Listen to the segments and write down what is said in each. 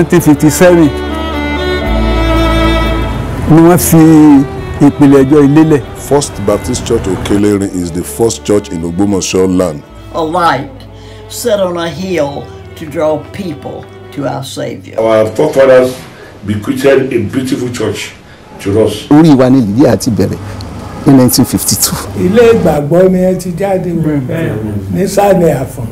1957 ni wọ́n fi ìpìlẹ̀ ẹjọ́ ìlélẹ̀. First Baptist Church Okelerin is the first church in Ogbomoso land. a light set on a hill to draw people to our Savior. Our forefathers bequeathed a beautiful church to us. orí wa ní Lydia ti bẹ̀rẹ̀ ní 1952. ilé ìgbàgbọ́ ni ẹ ti jáde wò nísàlẹ̀ àfọ̀n.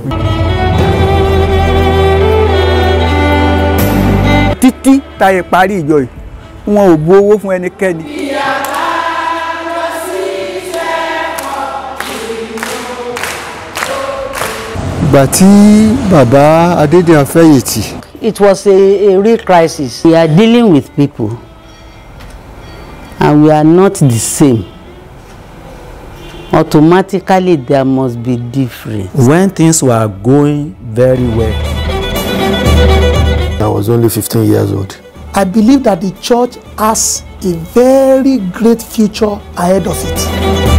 títí táyé parí ìjọ yìí wọn ò bu owó fún ẹnikẹ́ni. ìgbà tí bàbá Adédèyàn fẹ̀yìntì It was a, a real crisis. We are dealing with people and we are not the same. Automatically, there must be difference. when things were going very well. I was only 15 years old. I believe that the church has a very great future ahead of it.